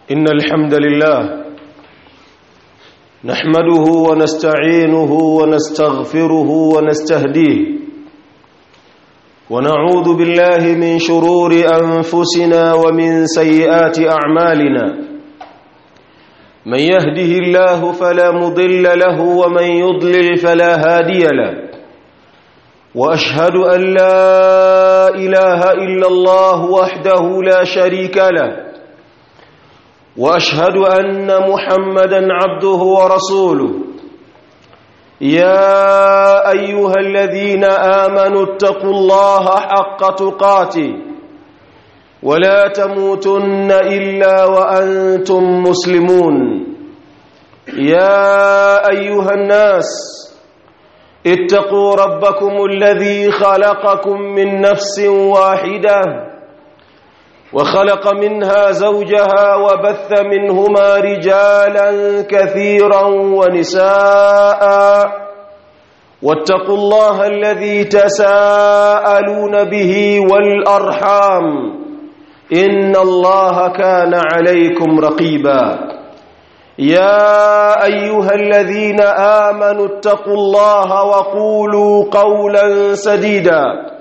إن الحمد لله نحمده ونستعينه ونستغفره ونستهديه ونعوذ بالله من شرور أنفسنا ومن سيئات أعمالنا من يهده الله فلا مضل له ومن يضلل فلا هادي له واشهد ان لا اله الا الله وحده لا شريك له واشهد ان محمدا عبده ورسوله يا ايها الذين امنوا اتقوا الله حق تقاته ولا تموتن الا وانتم مسلمون يا ايها الناس اتقوا ربكم الذي خلقكم من نفس واحده وخلق منها زوجها وبث منهما رجالا كثيرا ونساء واتقوا الله الذي تساءلون به والارحام ان الله كان عليكم رقيبا يا ايها الذين امنوا اتقوا الله وقولوا قولا سديدا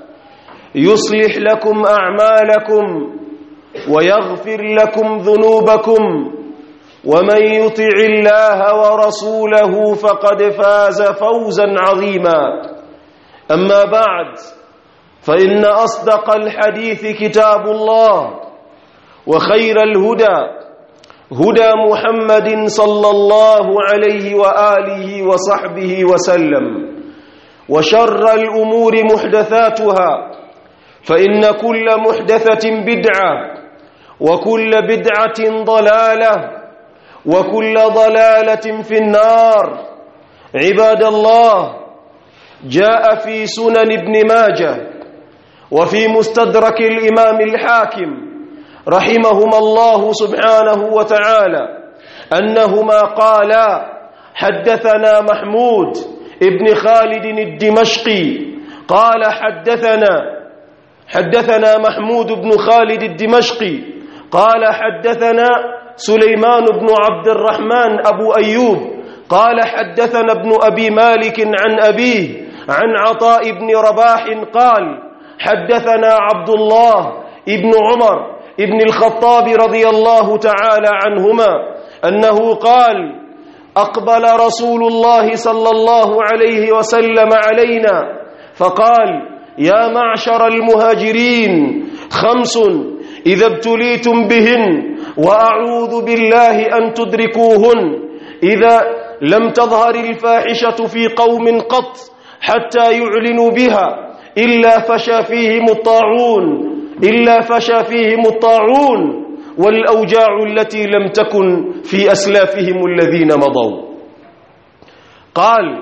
يصلح لكم اعمالكم ويغفر لكم ذنوبكم ومن يطع الله ورسوله فقد فاز فوزا عظيما اما بعد فان اصدق الحديث كتاب الله وخير الهدى هدى محمد صلى الله عليه واله وصحبه وسلم وشر الامور محدثاتها فان كل محدثه بدعه وكل بدعه ضلاله وكل ضلاله في النار عباد الله جاء في سنن ابن ماجه وفي مستدرك الامام الحاكم رحمهما الله سبحانه وتعالى انهما قالا حدثنا محمود ابن خالد الدمشقي قال حدثنا حدثنا محمود بن خالد الدمشقي قال حدثنا سليمان بن عبد الرحمن ابو ايوب قال حدثنا ابن ابي مالك عن ابيه عن عطاء بن رباح قال حدثنا عبد الله ابن عمر ابن الخطاب رضي الله تعالى عنهما انه قال اقبل رسول الله صلى الله عليه وسلم علينا فقال يا معشر المهاجرين خمس اذا ابتليتم بهن واعوذ بالله ان تدركوهن اذا لم تظهر الفاحشه في قوم قط حتى يعلنوا بها الا فشى فيهم الطاعون إلا فشى فيهم الطاعون والأوجاع التي لم تكن في أسلافهم الذين مضوا قال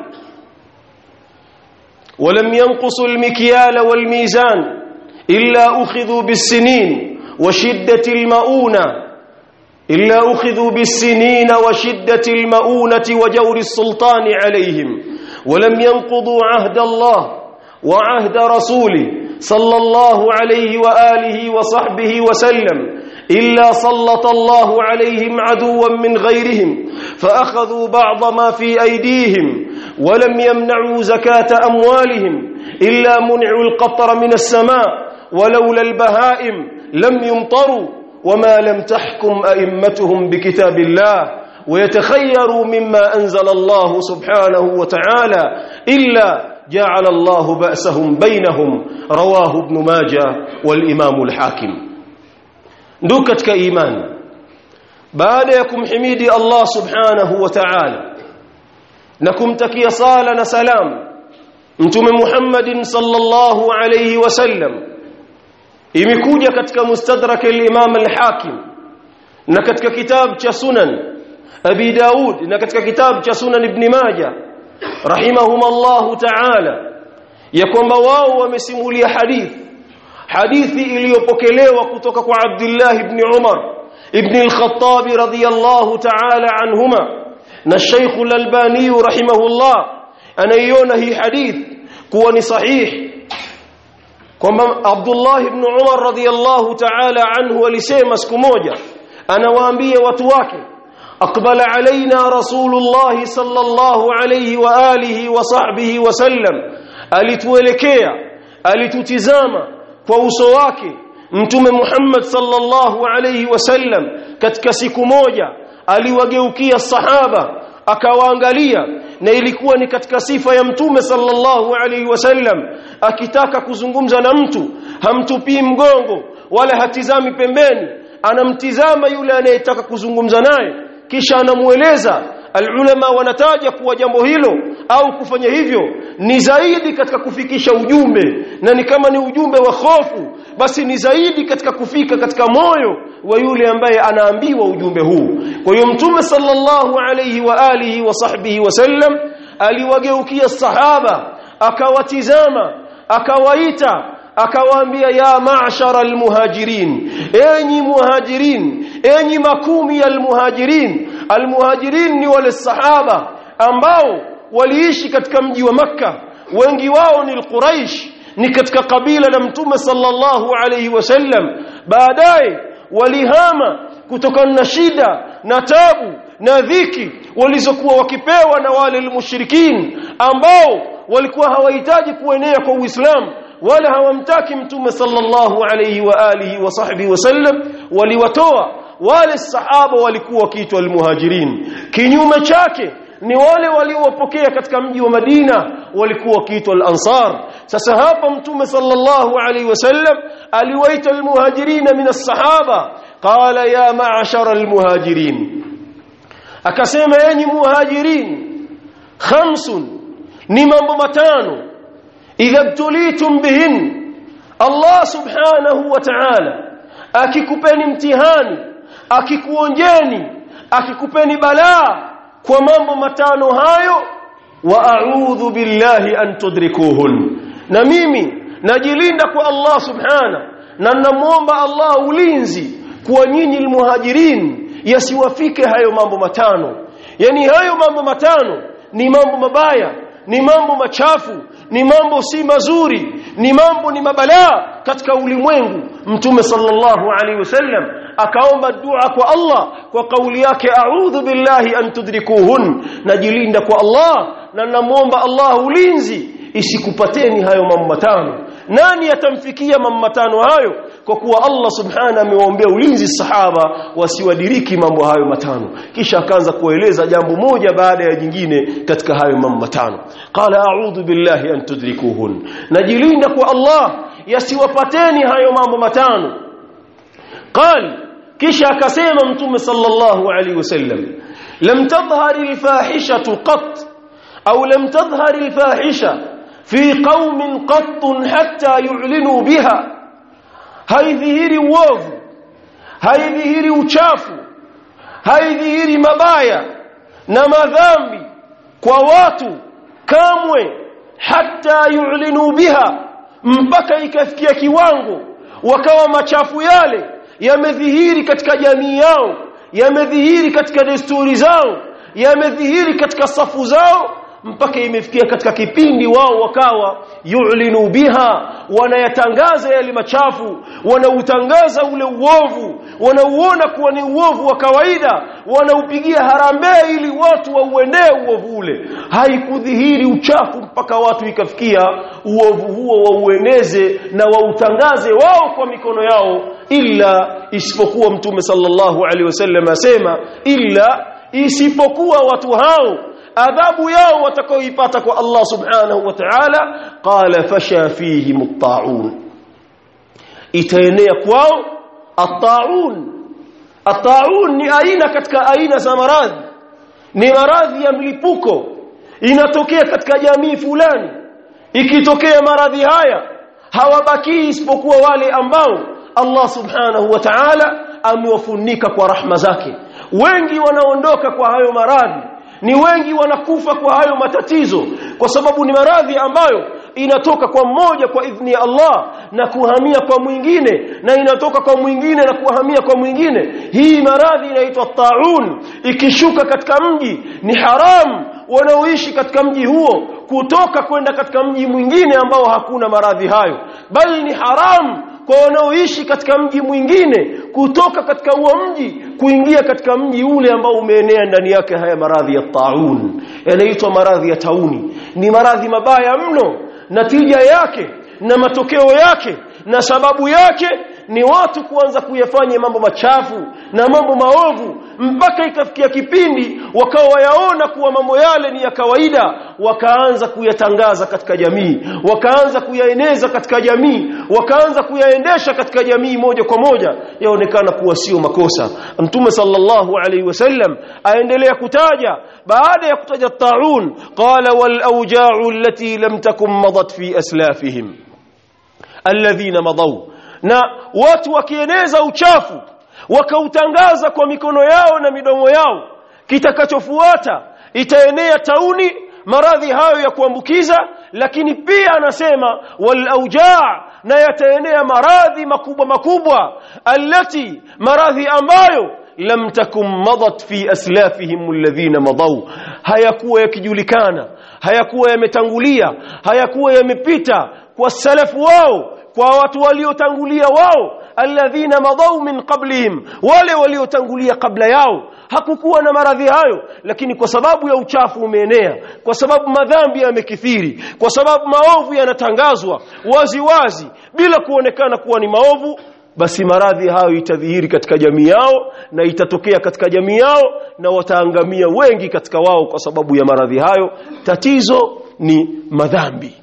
ولم ينقصوا المكيال والميزان إلا أخذوا بالسنين وشدة المؤونة إلا أخذوا بالسنين وشدة المؤونة وجور السلطان عليهم ولم ينقضوا عهد الله وعهد رسوله صلى الله عليه واله وصحبه وسلم الا سلط الله عليهم عدوا من غيرهم فاخذوا بعض ما في ايديهم ولم يمنعوا زكاه اموالهم الا منعوا القطر من السماء ولولا البهائم لم يمطروا وما لم تحكم ائمتهم بكتاب الله ويتخيروا مما انزل الله سبحانه وتعالى الا جعل الله بأسهم بينهم رواه ابن ماجه والإمام الحاكم نdukat iman baada ya kumhimidi Allah subhanahu wa ta'ala na kumtakia sala na salam mtume Muhammadin sallallahu alayhi wasallam imekuja katika mustadrak al-Imam al-Hakim na katika kitabu cha Sunan Abi Daud na katika kitabu cha Sunan Ibn Majah rahimahumullahu ta'ala ya kwamba wao wamesimulia hadithi hadithi iliyopokelewa kutoka kwa Abdullah ibn Umar ibn al-Khattab radiyallahu ta'ala anhuma na Sheikh al-Albani rahimahullah anaiona hii hadithi kuwa ni sahihi kwamba Abdullah ibn Umar radhiyallahu ta'ala anhu alisema siku moja anawaambia watu wake أقبل علينا رسول الله صلى الله عليه وآله وصحبه وسلم alituelekea alitutizama kwa uso wake mtume Muhammad sallallahu alayhi wasallam katika siku moja aliwageukia sahaba akawaangalia na ilikuwa ni katika sifa ya mtume sallallahu alayhi wasallam akitaka kuzungumza na mtu hamtupii mgongo wala hatizami pembeni anamtizama yule anayetaka kuzungumza naye kisha anamueleza alulama wanataja kuwa jambo hilo au kufanya hivyo ni zaidi katika kufikisha ujumbe na ni kama ni ujumbe wa hofu basi ni zaidi katika kufika katika moyo wa yule ambaye anaambiwa ujumbe huu kwa hiyo mtume sallallahu alayhi wa alihi wa sahbihi wasallam aliwageukia sahaba akawatizama akawaita akawaambia ya ma'shara almuhajirin enyi muhajirin enyi makumi ya almuhajirin almuhajirin ni wale sahaba ambao waliishi katika mji wa makka wengi wao ni alquraish ni katika kabila la mtume sallallahu alayhi wasallam baadaye walihama kutokana na shida na tabu na dhiki walizokuwa wakipewa na wale almushrikin ambao walikuwa hawahitaji kuenea kwa Uislamu wala hawamtaki mtume sallallahu alayhi wa alihi wa sahbihi wasallam waliwatoa wale sahaba walikuwa wakiitwa almuhajirin kinyume chake ni wale waliowapokea katika mji wa Madina walikuwa wakiitwa al-ansar sasa hapa mtume sallallahu alayhi wasallam aliwaita almuhajirin min as-sahaba qala ya ma'ashara almuhajirin akasema enyi muhajirin khamsun ni mambo matano idha btulitum bihin Allah subhanahu wa ta'ala akikupeni mtihani akikuonjeni akikupeni balaa kwa mambo matano hayo wa a'udhu billahi an tudrikuhun na mimi najilinda kwa Allah subhana na namuomba Allah ulinzi kwa nyinyi almuhajirin yasiwafike hayo mambo matano yani hayo mambo matano ni mambo mabaya ni mambo machafu ni mambo si mazuri ni mambo ni mabalaa katika ulimwengu mtume sallallahu alaihi wasallam akaomba dua kwa Allah kwa kauli yake a'udhu billahi an tudrikuhun najilinda kwa Allah na namuomba Allah ulinzi isikupateni hayo mambo matano nani atamfikia mambo matano hayo kwa kuwa Allah subhana amewaombea ulinzi sahaba wasiwadiriki mambo hayo matano kisha akaanza kueleza jambo moja baada ya jingine katika hayo mambo matano qala a'udhu billahi an tudrikuhun najilinda kwa Allah yasiwapateni hayo mambo matano qal kisha akasema mtume sallallahu alaihi wasallam lam tadhhar alfahishatu qat au lam tadhhar alfahisha fi qaumin qat hatta yu'linu biha haidhihiri uovu haidhihiri uchafu haidhihiri mabaya na madhambi kwa watu kamwe hata yu'linu biha mpaka ikafikia kiwango wakawa machafu yale yamedhihiri katika jamii yao yamedhihiri katika desturi zao yamedhihiri katika safu zao mpaka imefikia katika kipindi wao wakawa yu'linu biha wanayatangaza yale machafu wanautangaza ule uovu wanauona kuwa ni uovu wa kawaida wanaupigia harambee ili watu wauendee uovu ule haikudhihiri uchafu mpaka watu ikafikia uovu huo waueneze na wautangaze wao kwa mikono yao illa isipokuwa mtume sallallahu alaihi wasallam asema illa isipokuwa watu hao adhabu yao watakaoipata kwa Allah subhanahu wa ta'ala qala fasha fihim at-ta'un itaenea kwao at-ta'un at-ta'un ni aina katika aina za maradhi ni maradhi ya mlipuko inatokea katika jamii fulani ikitokea maradhi haya hawabaki isipokuwa wale ambao Allah subhanahu wa ta'ala amewafunika kwa rahma zake wengi wanaondoka kwa hayo maradhi ni wengi wanakufa kwa hayo matatizo kwa sababu ni maradhi ambayo inatoka kwa mmoja kwa idhni ya Allah na kuhamia kwa mwingine na inatoka kwa mwingine na kuhamia kwa mwingine hii maradhi inaitwa taun ikishuka katika mji ni haram wanaoishi katika mji huo kutoka kwenda katika mji mwingine ambao hakuna maradhi hayo bali ni haram kwa wanaoishi katika mji mwingine kutoka katika huo mji kuingia katika mji ule ambao umeenea ndani yake haya maradhi ya taun yanaitwa maradhi ya tauni ni maradhi mabaya mno natija yake na matokeo yake na sababu yake ni watu kuanza kuyafanya mambo machafu na mambo maovu mpaka ikafikia kipindi wakawa wayaona kuwa mambo yale ni ya kawaida wakaanza kuyatangaza katika jamii wakaanza kuyaeneza katika jamii wakaanza kuyaendesha katika jamii moja kwa moja yaonekana kuwa sio makosa mtume sallallahu alaihi wasallam aendelea kutaja baada ya kutaja taun qala wal awja'u allati lam takum madat fi aslafihim alladhina madaw na watu wakieneza uchafu wakautangaza kwa mikono yao na midomo yao kitakachofuata itaenea tauni maradhi hayo ya kuambukiza lakini pia anasema wal aujaa na yataenea maradhi makubwa makubwa allati maradhi ambayo lam takum madat fi aslafihim alladhina madaw hayakuwa yakijulikana hayakuwa yametangulia hayakuwa yamepita kwa salafu wao kwa watu waliotangulia wao alladhina madaw min qablihim wale waliotangulia kabla yao hakukuwa na maradhi hayo lakini kwa sababu ya uchafu umeenea kwa sababu madhambi yamekithiri kwa sababu maovu yanatangazwa wazi wazi bila kuonekana kuwa ni maovu basi maradhi hayo itadhihiri katika jamii yao na itatokea katika jamii yao na wataangamia wengi katika wao kwa sababu ya maradhi hayo tatizo ni madhambi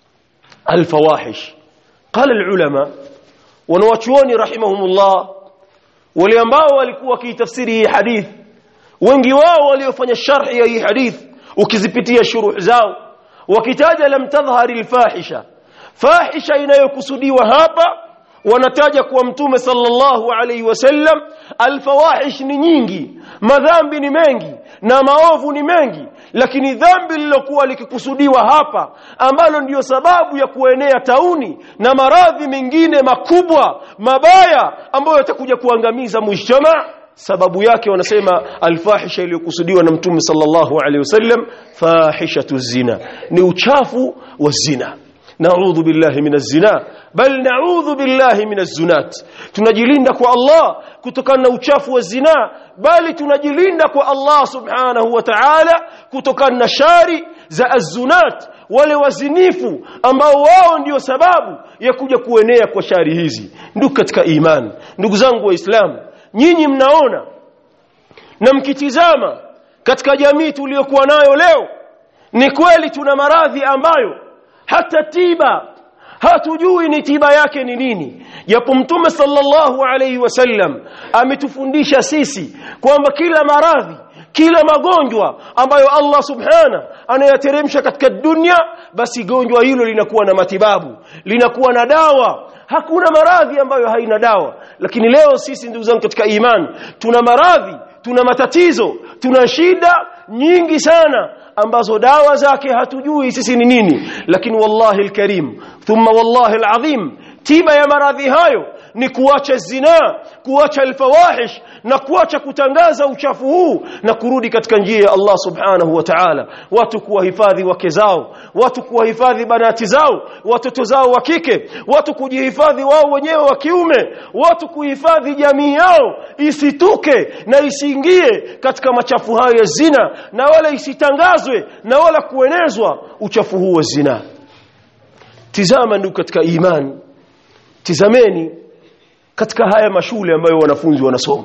alfawahish qala alulama wanawachuoni rahimahumullah wale ambao walikuwa wakitafsiri hii hadith wengi wao waliofanya sharhi ya hii hadith ukizipitia shuruh zao wakitaja lam tadhhari alfahisha fahisha inayokusudiwa hapa wanataja kuwa mtume sallallahu alaihi wasallam alfawahish ni nyingi madhambi ni mengi na maovu ni mengi lakini dhambi lilokuwa likikusudiwa hapa ambalo ndiyo sababu ya kuenea tauni na maradhi mengine makubwa mabaya ambayo yatakuja kuangamiza mujtama sababu yake wanasema alfahisha iliyokusudiwa na mtume sallallahu alaihi wasallam fahishatu zina ni uchafu wa zina naudhu billahi min zina bal naudhu billahi min zunat tunajilinda kwa Allah kutokana na uchafu wa zina bali tunajilinda kwa Allah subhanahu wa ta'ala kutokana na shari za azunat wale wazinifu ambao wao ndio sababu ya kuja kuenea kwa shari hizi ndugu katika imani ndugu zangu waislamu nyinyi mnaona na mkitizama katika jamii tuliyokuwa nayo leo ni kweli tuna maradhi ambayo hata tiba hatujui ni tiba yake ni nini japo mtume sallallahu alayhi wasallam ametufundisha sisi kwamba kila maradhi kila magonjwa ambayo Allah subhana anayateremsha katika dunia basi gonjwa hilo linakuwa na matibabu linakuwa na dawa hakuna maradhi ambayo haina dawa lakini leo sisi ndugu zangu katika imani tuna maradhi tuna matatizo tuna shida nyingi sana ambazo dawa zake hatujui sisi ni nini lakini wallahi alkarim thumma wallahi alazim tiba ya maradhi hayo ni kuacha zina kuacha alfawahish na kuacha kutangaza uchafu huu na kurudi katika njia ya Allah subhanahu wa ta'ala watu kuwahifadhi wake zao watu kuwahifadhi banati zao watoto zao wa kike watu kujihifadhi wao wenyewe wa kiume watu kuhifadhi jamii yao isituke na isiingie katika machafu hayo ya zina na wala isitangazwe na wala kuenezwa uchafu huu wa zina tizama ndugu katika imani tizameni katika haya mashule ambayo wanafunzi wanasoma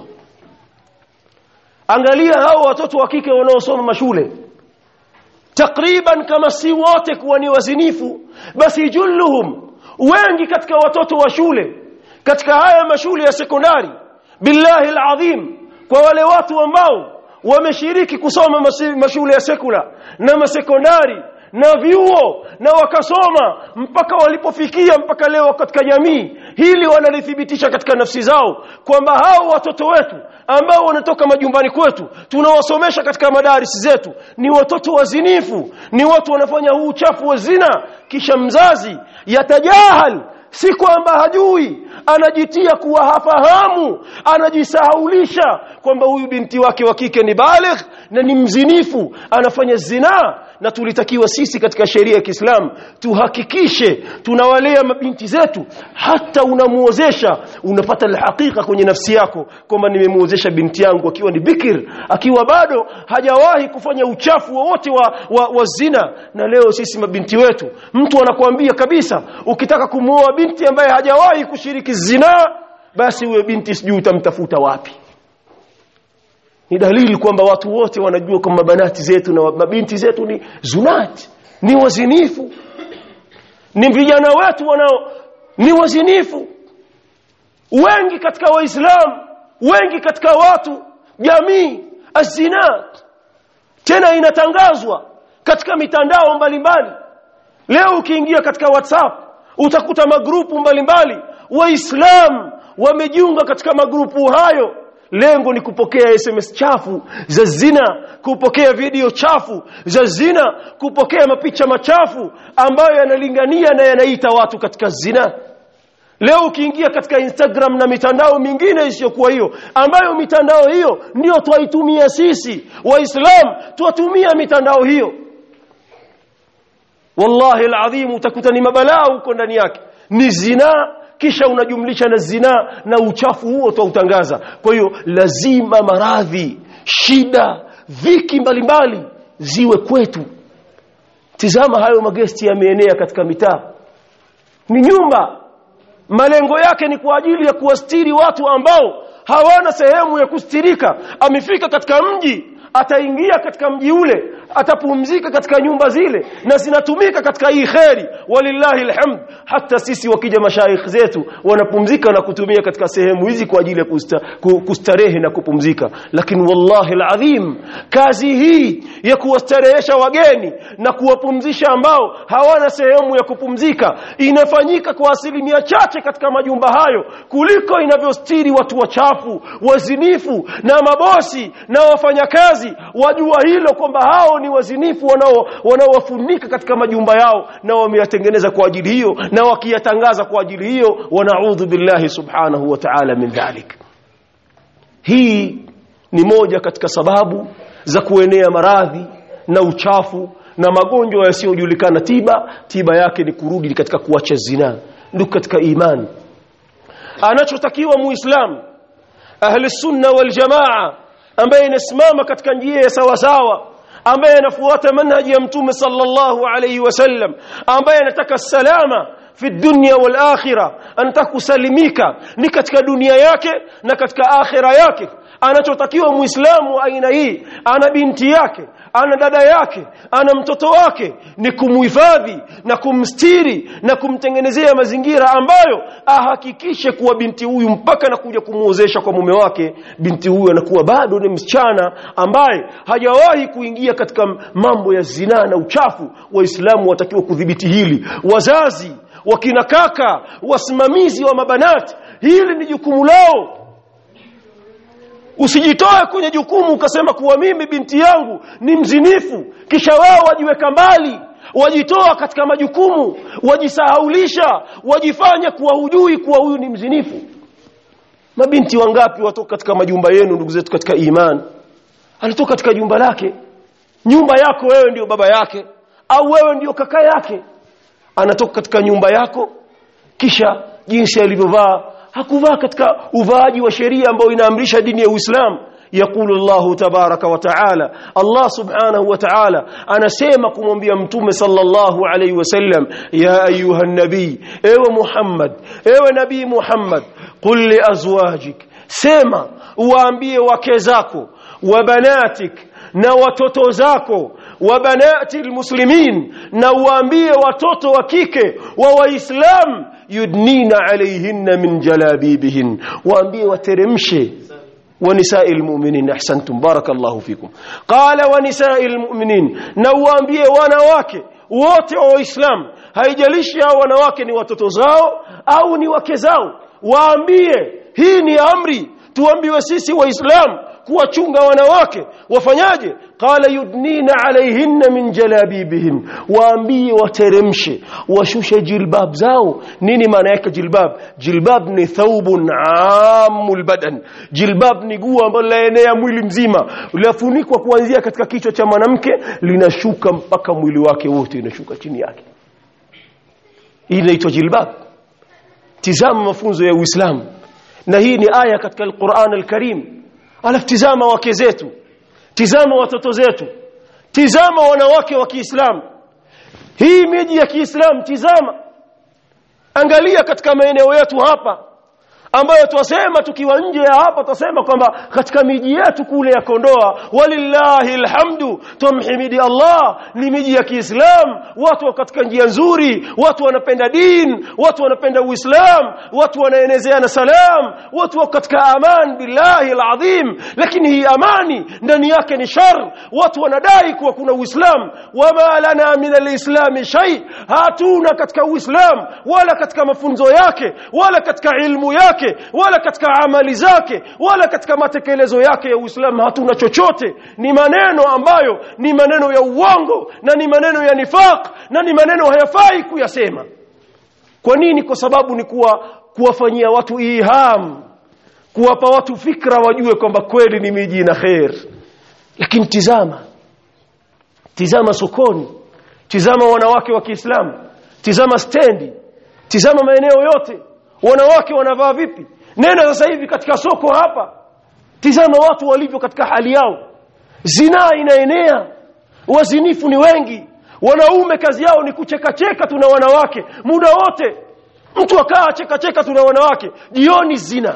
angalia hao watoto wa kike wanaosoma mashule takriban kama si wote kuwa ni wazinifu basi julluhum wengi katika watoto wa shule katika haya mashule ya sekondari billahi alazim kwa wale watu ambao wameshiriki kusoma mashule ya sekula na masekondari na vyuo na wakasoma mpaka walipofikia mpaka leo katika jamii hili wanalithibitisha katika nafsi zao kwamba hao watoto wetu ambao wanatoka majumbani kwetu tunawasomesha katika madarisi zetu ni watoto wazinifu ni watu wanafanya huu uchafu wa zina kisha mzazi yatajahal si kwamba hajui anajitia kuwa hafahamu anajisahaulisha kwamba huyu binti wake wa kike ni baligh na ni mzinifu anafanya zinaa na tulitakiwa sisi katika sheria ya Kiislamu tuhakikishe tunawalea mabinti zetu hata unamuozesha unapata alhakika kwenye nafsi yako kwamba nimemuozesha binti yangu akiwa ni bikir akiwa bado hajawahi kufanya uchafu wowote wa, wa, wa zina na leo sisi mabinti wetu mtu anakuambia kabisa ukitaka kumuoa binti ambaye hajawahi kushiriki zinaa basi huyo binti sijui utamtafuta wapi ni dalili kwamba watu wote wanajua kwamba banati zetu na mabinti zetu ni zunati ni wazinifu ni vijana wetu wanao ni wazinifu wengi katika waislamu wengi katika watu jamii azinat tena inatangazwa katika mitandao mbalimbali leo ukiingia katika whatsapp utakuta magrupu mbalimbali waislamu wamejiunga katika magrupu hayo lengo ni kupokea sms chafu za zina kupokea video chafu za zina kupokea mapicha machafu ambayo yanalingania na yanaita watu katika zina leo ukiingia katika instagram na mitandao mingine isiyokuwa hiyo ambayo mitandao hiyo ndio twaitumia sisi waislamu twatumia mitandao hiyo wallahi alazim utakuta ni mabalaa huko ndani yake ni zinaa kisha unajumlisha na zinaa na uchafu huo twautangaza kwa hiyo lazima maradhi shida dhiki mbalimbali ziwe kwetu tizama hayo magesti yameenea katika mitaa ni nyumba malengo yake ni kwa ajili ya kuwastiri watu ambao hawana sehemu ya kustirika amefika katika mji ataingia katika mji ule atapumzika katika nyumba zile na zinatumika katika hii kheri walillahi alhamd hata sisi wakija mashaikh zetu wanapumzika na kutumia katika sehemu hizi kwa ajili ya kusta, kustarehe na kupumzika lakini wallahi alazim kazi hii ya kuwastarehesha wageni na kuwapumzisha ambao hawana sehemu ya kupumzika inafanyika kwa asilimia chache katika majumba hayo kuliko inavyostiri watu wachafu wazinifu na mabosi na wafanyakazi wajua hilo kwamba hao ni wazinifu wanao wanaowafunika katika majumba yao na wameyatengeneza kwa ajili hiyo na wakiyatangaza kwa ajili hiyo wanaudhu billahi subhanahu wa ta'ala min dhalik hii ni moja katika sababu za kuenea maradhi na uchafu na magonjwa yasiyojulikana tiba tiba yake ni kurudi katika kuacha zinaa ndio katika imani anachotakiwa muislamu ahli sunna wal jamaa ambaye inasimama katika njia ya sawa sawa ambaye anafuata manhaji ya mtume sallallahu alayhi wasallam ambaye anataka salama fi dunya wal akhirah anataka kusalimika ni katika dunia yake na katika akhira yake anachotakiwa muislamu aina hii ana binti yake ana dada yake ana mtoto wake ni kumuhifadhi na kumstiri na kumtengenezea mazingira ambayo ahakikishe kuwa binti huyu mpaka anakuja kumuozesha kwa mume wake binti huyu anakuwa bado ni msichana ambaye hajawahi kuingia katika mambo ya zinaa na uchafu waislamu watakiwa kudhibiti hili wazazi wakina kaka wasimamizi wa mabanati hili ni jukumu lao usijitoe kwenye jukumu ukasema kuwa mimi binti yangu ni mzinifu kisha wao wajiweka mbali wajitoa katika majukumu wajisahaulisha wajifanya kuwa hujui kuwa huyu ni mzinifu mabinti wangapi watoka katika majumba yenu ndugu zetu katika imani anatoka katika jumba lake nyumba yako wewe ndio baba yake au wewe ndio kaka yake anatoka katika nyumba yako kisha jinsi alivyovaa hakuvaa katika uvaaji wa sheria ambayo inaamrisha dini ya Uislamu يقول الله تبارك وتعالى الله سبحانه وتعالى أنا سيمك منبيا متوم صلى الله عليه وسلم يا أيها النبي ايوه محمد ايوه نبي محمد قل لأزواجك سيما وأنبيه وكزاكو وبناتك na watoto zako wa banati almuslimin na uambie watoto wa kike wa waislam yudnina alayhinna min jalabibihin waambie wateremshe ونساء المؤمنين احسنتم بارك الله فيكم قال ونساء المؤمنين نوambie wanawake wote wa waislamu haijalishi hao wanawake ni watoto zao au ni wake zao waambie hii ni amri tuambiwe sisi waislamu kuwachunga wanawake wafanyaje qala yudnina alaihinna min jalabibihin waambie wateremshe washushe jilbab zao nini maana yake jilbab jilbab ni thawbun amul badan jilbab ni guo ambalo laenea mwili mzima lafunikwa kuanzia katika kichwa cha mwanamke linashuka mpaka mwili wake wote inashuka chini yake hii inaitwa jilbab tizama mafunzo ya Uislamu na hii ni aya katika Al-Qur'an Al-Karim alafu tizama wake zetu tizama watoto zetu tizama wanawake wa Kiislamu hii miji ya Kiislamu tizama angalia katika maeneo yetu hapa ambayo twasema tukiwa nje ya hapa twasema kwamba katika miji yetu kule ya Kondoa walillahi alhamdu tumhimidi Allah ni miji ya Kiislamu watu wa katika njia nzuri watu wanapenda din watu wanapenda Uislamu watu wanaenezeana salam watu wako katika aman billahi alazim lakini hii amani ndani yake ni shar watu wanadai kuwa kuna Uislamu wama lana min alislam shay hatuna katika Uislamu wala katika mafunzo yake wala katika ilmu yake yake wala katika amali zake wala katika matekelezo yake ya Uislamu hatuna chochote ni maneno ambayo ni maneno ya uongo na ni maneno ya nifaq na ni maneno hayafai kuyasema kwa nini kwa sababu ni kuwa kuwafanyia watu iham kuwapa watu fikra wajue kwamba kweli ni miji na khair lakini tizama tizama sokoni tizama wanawake wa Kiislamu tizama stendi tizama maeneo yote wanawake wanavaa vipi nenda sasa hivi katika soko hapa tizama watu walivyo katika hali yao zinaa inaenea wazinifu ni wengi wanaume kazi yao ni kucheka cheka tuna wanawake muda wote mtu akaa cheka cheka tuna wanawake jioni zina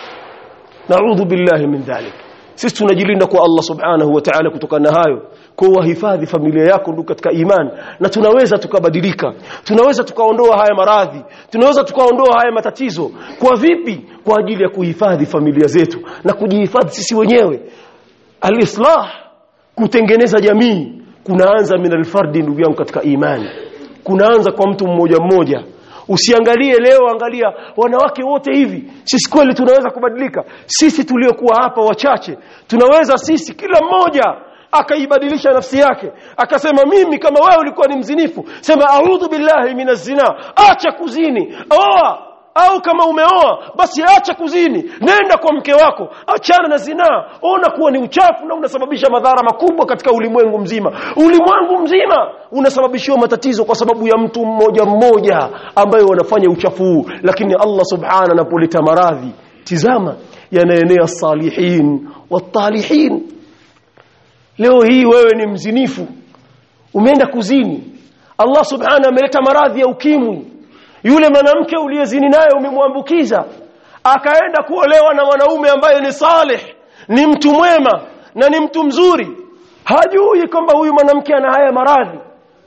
naudhu billahi min dhalik sisi tunajilinda kwa Allah subhanahu wa ta'ala kutokana na hayo kwa wahifadhi familia yako ndugu katika imani na tunaweza tukabadilika tunaweza tukaondoa haya maradhi tunaweza tukaondoa haya matatizo kwa vipi kwa ajili ya kuhifadhi familia zetu na kujihifadhi sisi wenyewe alislah kutengeneza jamii kunaanza min alfardi ndugu yangu katika imani kunaanza kwa mtu mmoja mmoja usiangalie leo angalia wanawake wote hivi sisi kweli tunaweza kubadilika sisi tuliokuwa hapa wachache tunaweza sisi kila mmoja akaibadilisha nafsi yake akasema mimi kama wewe ulikuwa ni mzinifu sema a'udhu billahi minaz zina acha kuzini oa au kama umeoa basi acha kuzini nenda kwa mke wako achana na zinaa ona kuwa ni uchafu na unasababisha madhara makubwa katika ulimwengu mzima ulimwengu mzima unasababishiwa matatizo kwa sababu ya mtu mmoja mmoja ambaye wanafanya uchafu huu lakini Allah subhana anapoleta maradhi tizama yanaenea salihin watalihin leo hii wewe ni mzinifu umeenda kuzini Allah subhana ameleta maradhi ya ukimwi yule mwanamke uliyezini naye umemwambukiza akaenda kuolewa na mwanaume ambaye ni salih ni mtu mwema na ni mtu mzuri hajui kwamba huyu mwanamke ana haya maradhi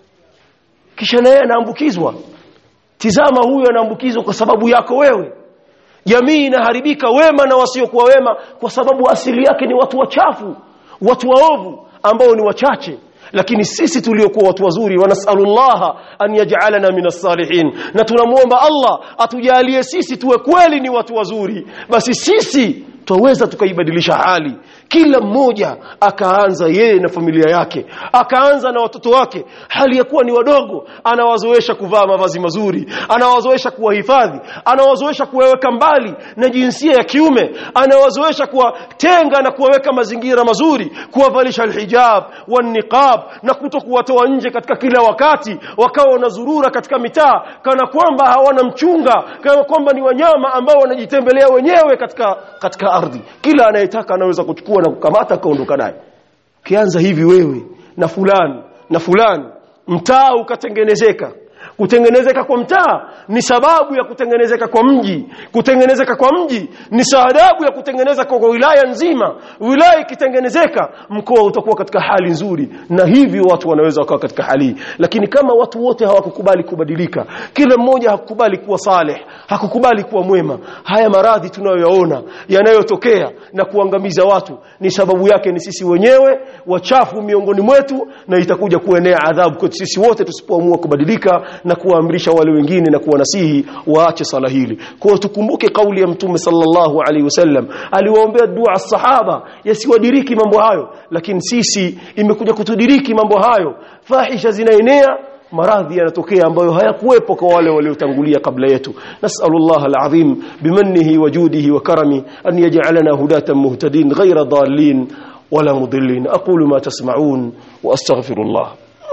kisha naye anaambukizwa tizama huyu anaambukizwa kwa sababu yako wewe jamii inaharibika wema na wasiokuwa wema kwa sababu asili yake ni watu wachafu watu waovu ambao ni wachache lakini sisi tuliokuwa watu wazuri wanasalullaha an yaj'alana minas salihin na tunamuomba Allah atujalie sisi tuwe kweli ni watu wazuri basi sisi twaweza tukaibadilisha hali kila mmoja akaanza yeye na familia yake akaanza na watoto wake hali ya kuwa ni wadogo anawazoesha kuvaa mavazi mazuri anawazoesha kuwahifadhi anawazoesha kuwaweka mbali na jinsia ya kiume anawazoesha kuwatenga na kuwaweka mazingira mazuri kuwavalisha alhijab waniqab na kuto kuwatoa nje katika kila wakati wakawa wanazurura katika mitaa kana kwamba hawana mchunga kana kwamba ni wanyama ambao wanajitembelea wenyewe katika katika ardhi kila anayetaka anaweza kuchukua na kukamata kaondoka naye kianza hivi wewe na fulani na fulani mtaa ukatengenezeka kutengenezeka kwa mtaa ni sababu ya kutengenezeka kwa mji kutengenezeka kwa mji ni sababu ya kutengeneza kwa wilaya nzima wilaya ikitengenezeka mkoa utakuwa katika hali nzuri na hivyo watu wanaweza wakawa katika hali hii lakini kama watu wote hawakukubali kubadilika kila mmoja hakukubali kuwa saleh hakukubali kuwa mwema haya maradhi tunayoyaona yanayotokea na kuangamiza watu ni sababu yake ni sisi wenyewe wachafu miongoni mwetu na itakuja kuenea adhabu kwetu sisi wote tusipoamua kubadilika na kuwaamrisha wale wengine na kuwanasihi waache sala hili kwa hiyo tukumbuke kauli ya mtume sallallahu alaihi wasallam aliwaombea dua sahaba yasiwadiriki mambo hayo lakini sisi imekuja kutudiriki mambo hayo fahisha zinaenea maradhi yanatokea ambayo hayakuwepo kwa wale waliotangulia kabla yetu nasallallahu alazim bimannihi wa judihi wa karami an yaj'alana hudatan muhtadin ghayra dallin wala mudillin aqulu ma tasma'un wa astaghfirullah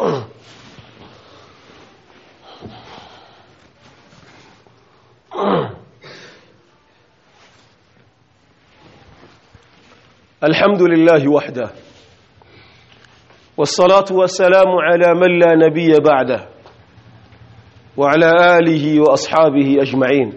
الحمد لله وحده والصلاة والسلام على من لا نبي بعده وعلى آله وأصحابه أجمعين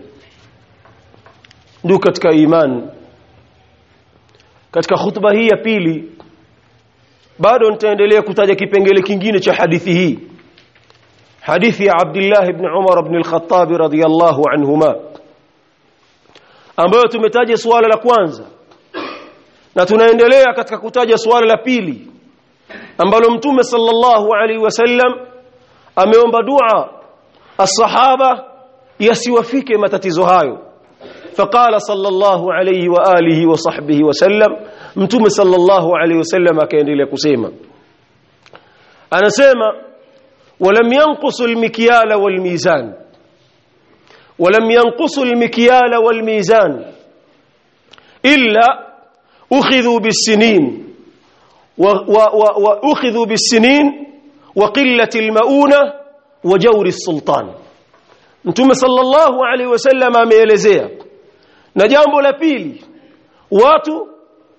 ndugu katika iman katika khutba hii ya pili bado nitaendelea kutaja kipengele kingine cha hadithi hii hadithi ya Abdullah ibn Umar ibn al-Khattab radiyallahu anhuma ambayo tumetaja suala la kwanza na tunaendelea katika kutaja suala la pili ambalo mtume sallallahu alaihi wasallam ameomba dua asahaba yasiwafike matatizo hayo faqala sallallahu alaihi wa alihi wa sahbihi wasallam mtume sallallahu alaihi wasallam akaendelea kusema anasema ولم ينقص المكيال والميزان ولم ينقص المكيال والميزان إلا أخذوا بالسنين وأخذوا بالسنين وقلة المؤونة وجور السلطان Mtume sallallahu alaihi wasallam ameelezea na jambo la pili watu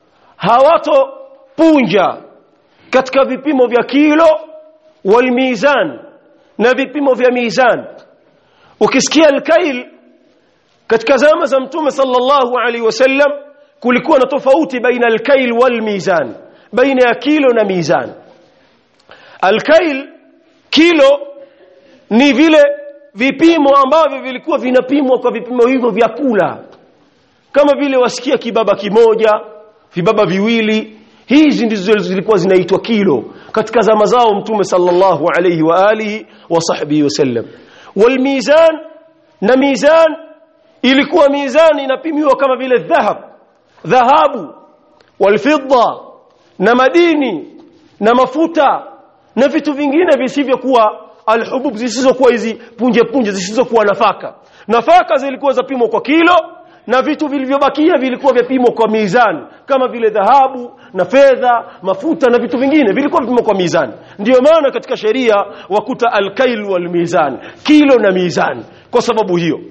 hawatopunja katika vipimo vya kilo wal mizan na vipimo vya mizan ukisikia alkail katika zama za Mtume sallallahu alaihi wasallam kulikuwa na tofauti baina alkail wal mizan baina ya kilo na mizan alkail kilo ni vile vipimo ambavyo vilikuwa vinapimwa kwa vipimo hivyo vya kula kama vile wasikia kibaba kimoja vibaba viwili hizi ndizo zilikuwa zinaitwa kilo katika zama zao mtume sallallahu alayhi wa alihi wa sahbihi wasallam wal mizan na mizan ilikuwa mizani inapimiwa kama vile dhahab dhahabu wal fidda na madini na mafuta na vitu vingine visivyokuwa alhubub zisizokuwa hizi punje punje zisizokuwa nafaka nafaka zilikuwa zapimwa kwa kilo na vitu vilivyobakia vilikuwa vyapimwa kwa mizani kama vile dhahabu na fedha mafuta na vitu vingine vilikuwa vipimwa kwa mizani ndiyo maana katika sheria wakuta alkail wal mizan kilo na mizani kwa sababu hiyo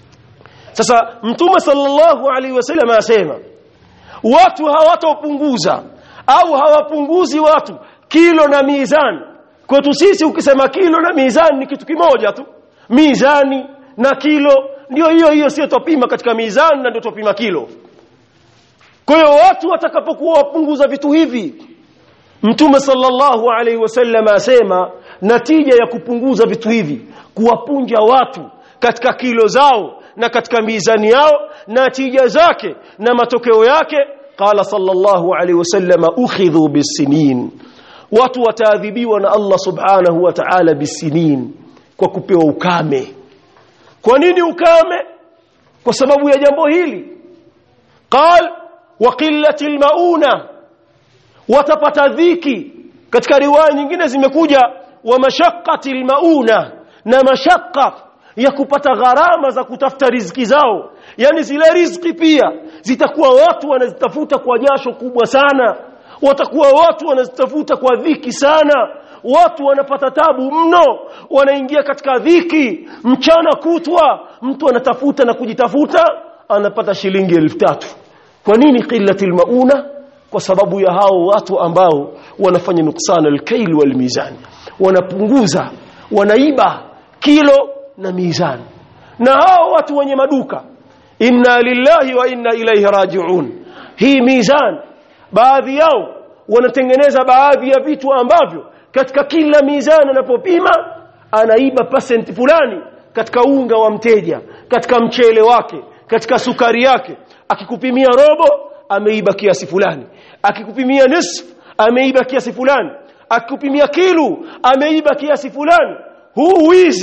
sasa mtume sallallahu alaihi wasallam asema watu hawatopunguza au hawapunguzi watu kilo na mizani kwetu sisi ukisema kilo na mizani ni kitu kimoja tu mizani na kilo ndio hiyo hiyo sio tupima katika mizani na ndio tupima kilo kwa hiyo watu watakapokuwa wapunguza vitu hivi mtume sallallahu alaihi wasallam asema natija ya kupunguza vitu hivi kuwapunja watu katika kilo zao na katika mizani yao na tija zake na matokeo yake qala sallallahu alaihi wasallam ukhidhu bisinin watu wataadhibiwa na Allah subhanahu wa ta'ala bisinin kwa kupewa ukame kwa nini ukame kwa sababu ya jambo hili qal wa qillati almauna watapata dhiki katika riwaya nyingine zimekuja wa mashaqqati almauna na mashaqqa ya kupata gharama za kutafuta riziki zao yani zile riziki pia zitakuwa watu wanazitafuta kwa jasho kubwa sana watakuwa watu wanazitafuta kwa dhiki sana watu wanapata tabu mno wanaingia katika dhiki mchana kutwa mtu anatafuta na kujitafuta anapata shilingi elfu tatu kwa nini qillatil mauna kwa sababu ya hao watu ambao wanafanya nuksana alkail wal mizan wanapunguza wanaiba kilo na mizani na hao watu wenye maduka inna lillahi wa inna ilaihi rajiun hii mizan baadhi yao wanatengeneza baadhi ya vitu ambavyo katika kila mizani anapopima anaiba percent fulani katika unga wa mteja katika mchele wake katika sukari yake akikupimia robo ameiba kiasi fulani akikupimia nisf ameiba kiasi fulani akikupimia kilu ameiba kiasi fulani huu wizi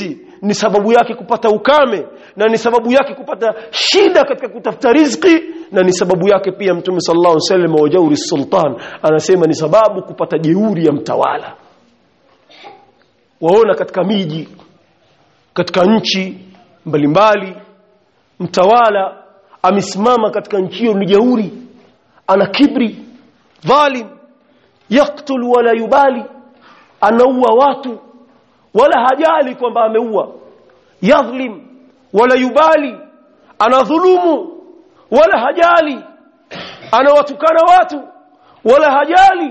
ni sababu yake kupata ukame na ni sababu yake kupata shida katika kutafuta riziki na ni sababu yake pia mtume sallallahu alaihi wasallam wa jauri sultan anasema ni sababu kupata jeuri ya mtawala waona katika miji katika nchi mbalimbali mtawala amesimama katika nchi hiyo ni jeuri ana kibri dhalim yaktul wala yubali anaua watu wala hajali kwamba ameua yadhlim wala yubali anadhulumu wala hajali anawatukana watu wala hajali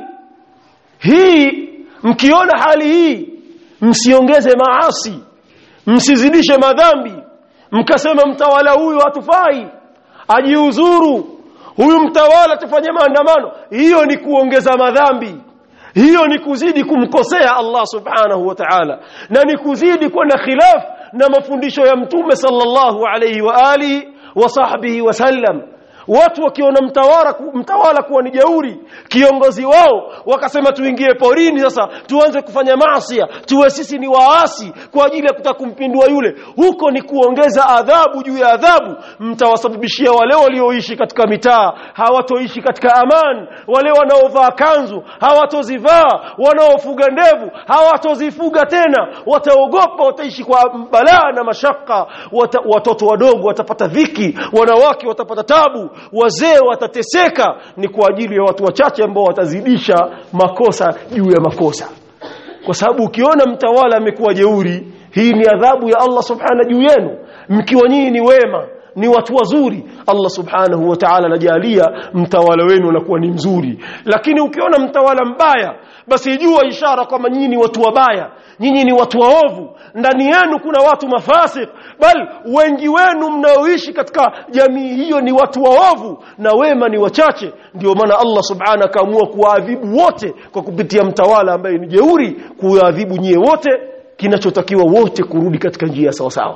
hii mkiona hali hii msiongeze maasi msizidishe madhambi mkasema mtawala huyu hatufai ajiuzuru huyu mtawala tufanye maandamano hiyo ni kuongeza madhambi hiyo ni kuzidi kumkosea Allah subhanahu wa ta'ala na ni kuzidi kwenda khilaf na mafundisho ya mtume sallallahu alayhi wa alihi wa sahbihi wasallam watu wakiona mtawala mtawala kuwa ni jeuri kiongozi wao wakasema tuingie porini sasa tuanze kufanya maasi tuwe sisi ni waasi kwa ajili ya kutaka kumpindua yule huko ni kuongeza adhabu juu ya adhabu mtawasababishia wale walioishi katika mitaa hawatoishi katika amani wale wanaovaa kanzu hawatozivaa wanaofuga ndevu hawatozifuga tena wataogopa wataishi kwa balaa na mashaka Wata, watoto wadogo watapata dhiki wanawake watapata tabu wazee watateseka ni kwa ajili ya watu wachache ambao watazidisha makosa juu ya makosa kwa sababu ukiona mtawala amekuwa jeuri hii ni adhabu ya Allah subhanahu juu yenu mkiwa nyinyi ni wema ni watu wazuri Allah subhanahu wa ta'ala anajalia mtawala wenu anakuwa ni mzuri lakini ukiona mtawala mbaya basi jua ishara kwamba nyinyi ni watu wabaya nyinyi ni watu waovu ndani yenu kuna watu mafasik bal wengi wenu mnaoishi katika jamii hiyo ni watu waovu na wema ni wachache ndio maana Allah subhanahu akaamua kuwaadhibu wote kwa kupitia mtawala ambaye ni jeuri kuwaadhibu nyie wote kinachotakiwa wote kurudi katika njia sawa sawa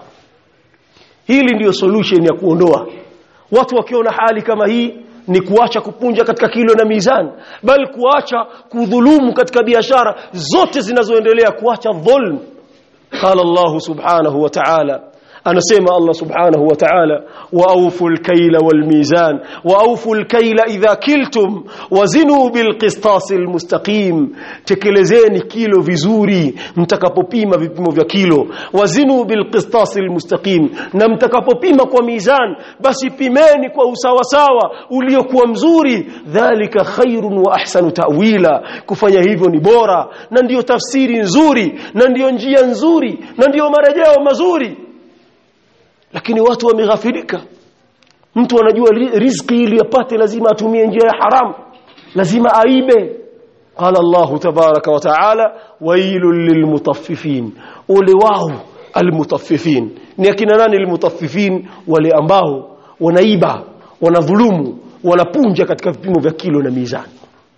hili ndiyo solution ya kuondoa watu wakiona hali kama hii ni kuacha kupunja katika kilo na mizani bali kuacha kudhulumu katika biashara zote zinazoendelea kuacha dhulm qala Allah subhanahu wa ta'ala anasema Allah subhanahu wa ta'ala wa awfu al-kayla wal-mizan wa awfu al-kayla idha kiltum wazinu bil-qistas al-mustaqim tekelezeni kilo vizuri mtakapopima vipimo vya kilo wazinu bil-qistas al-mustaqim na mtakapopima kwa mizan basi pimeni kwa usawa sawa uliokuwa mzuri dhalika khairun wa ahsanu ta'wila kufanya hivyo ni bora na ndiyo tafsiri nzuri na ndiyo njia nzuri na ndiyo marejeo mazuri lakini watu wameghafirika mtu anajua riziki ili apate lazima atumie njia ya haramu lazima aibe qala Allah tabaraka wa taala wailul lilmutaffifin ole wao almutaffifin ni akina nani almutaffifin wale ambao wanaiba wanadhulumu wanapunja katika vipimo vya kilo na mizani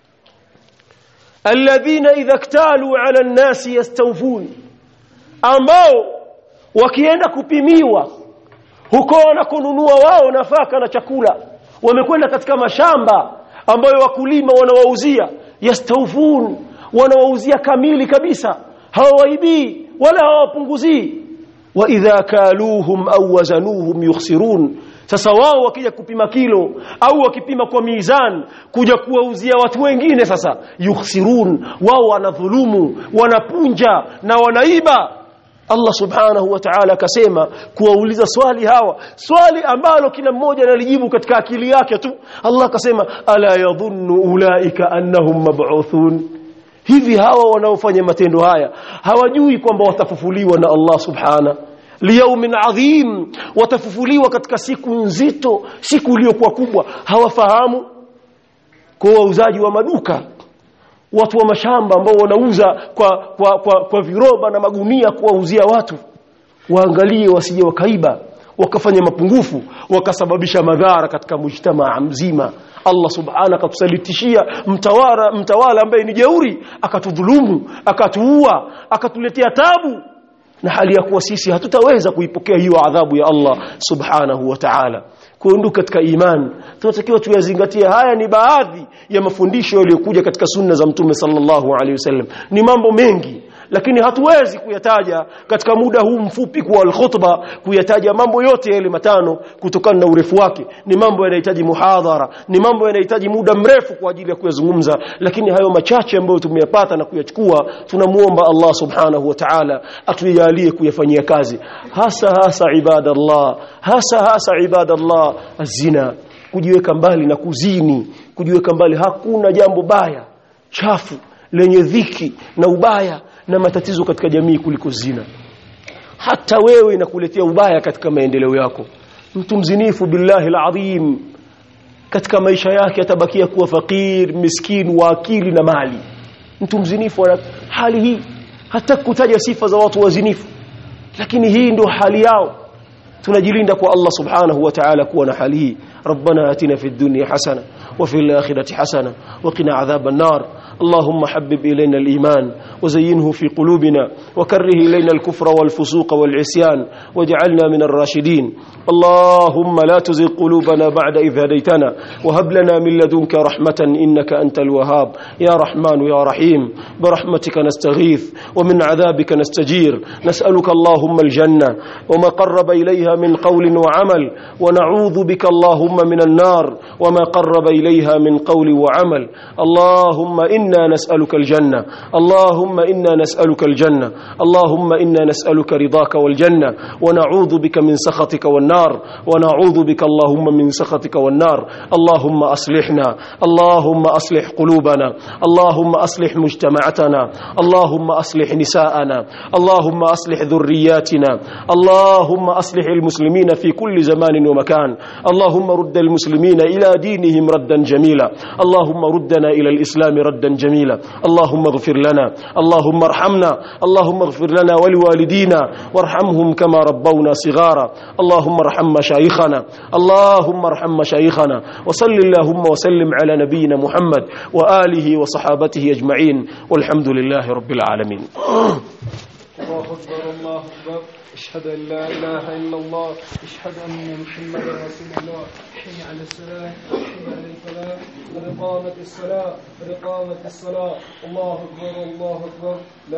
alladhina idha iktalu ala an-nasi yastawfun ambao wakienda kupimiwa huko wanakonunua wao nafaka na chakula wamekwenda katika mashamba ambayo wakulima wanawauzia yastaufun wanawauzia kamili kabisa hawawaibii wala hawapunguzii wa idha kaluhum au wazanuhum yukhsirun sasa wao wakija kupima kilo au wakipima kwa mizan kuja kuwauzia watu wengine sasa yukhsirun wao wanadhulumu wanapunja na wanaiba Allah subhanahu wa ta'ala akasema kuwauliza swali hawa swali ambalo kila mmoja analijibu katika akili yake tu Allah akasema ala yadhunnu ulaika annahum mab'uthun hivi hawa wanaofanya matendo haya hawajui kwamba watafufuliwa na Allah subhana liyaumin adhim watafufuliwa katika siku nzito siku iliyokuwa kubwa hawafahamu kwa wauzaji wa maduka watu wa mashamba ambao wanauza kwa, kwa, kwa, kwa viroba na magunia kuwauzia watu waangalie wasije wakaiba wakafanya mapungufu wakasababisha madhara katika mujtamaa mzima Allah subhanahu akatusalitishia mtawala mtawala ambaye ni jeuri akatudhulumu akatuua akatuletea tabu na hali ya kuwa sisi hatutaweza kuipokea hiyo adhabu ya Allah subhanahu wa ta'ala kuondoka katika iman tunatakiwa tuyazingatie haya ni baadhi ya mafundisho yaliyokuja katika sunna za mtume sallallahu alaihi wasallam ni mambo mengi lakini hatuwezi kuyataja katika muda huu mfupi kwa alkhutba kuyataja mambo yote yale matano kutokana na urefu wake ni mambo yanahitaji muhadhara ni mambo yanahitaji muda mrefu kwa ajili ya kuyazungumza lakini hayo machache ambayo tumeyapata na kuyachukua tunamuomba Allah subhanahu wa ta'ala atujalie kuyafanyia kazi hasa hasa ibadallah hasa hasa ibadallah azina kujiweka mbali na kuzini kujiweka mbali hakuna jambo baya chafu lenye dhiki na ubaya na matatizo katika jamii kuliko zina hata wewe inakuletea ubaya katika maendeleo yako mtu mzinifu billahi alazim katika maisha yake atabakia kuwa fakir miskin wa akili na mali mtu mzinifu ana hali hii hata kutaja sifa za watu wazinifu lakini hii ndio hali yao tunajilinda kwa Allah subhanahu wa ta'ala kuwa na hali hii ربنا آتنا في الدنيا حسنة وفي الآخرة حسنة وقنا عذاب النار اللهم حبب إلينا الإيمان وزينه في قلوبنا وكره إلينا الكفر والفسوق والعصيان واجعلنا من الراشدين اللهم لا تزغ قلوبنا بعد إذ هديتنا وهب لنا من لدنك رحمة إنك أنت الوهاب يا رحمن يا رحيم برحمتك نستغيث ومن عذابك نستجير نسألك اللهم الجنة وما قرب إليها من قول وعمل ونعوذ بك اللهم من النار وما قرب إليها من قول وعمل اللهم إنا نسألك الجنة اللهم إنا نسألك الجنة اللهم إنا نسألك رضاك والجنة ونعوذ بك من سخطك والنار ونعوذ بك اللهم من سخطك والنار اللهم أصلحنا اللهم أصلح قلوبنا اللهم أصلح مجتمعتنا اللهم أصلح نساءنا اللهم أصلح ذرياتنا اللهم أصلح المسلمين في كل زمان ومكان اللهم رد المسلمين إلى دينهم ردا جميلا اللهم ردنا إلى الإسلام ردا جميلا اللهم اغفر لنا اللهم ارحمنا اللهم اغفر لنا ولوالدينا وارحمهم كما ربونا صغارا اللهم ارحم مشايخنا اللهم ارحم مشايخنا وصل اللهم وسلم على نبينا محمد وآله وصحابته أجمعين والحمد لله رب العالمين الله أكبر الله أكبر أشهد أن لا إله إلا الله أشهد أن محمدا رسول الله حي على السلام حي على الفلاح قد قامت الصلاة قد قامت الصلاة الله أكبر الله أكبر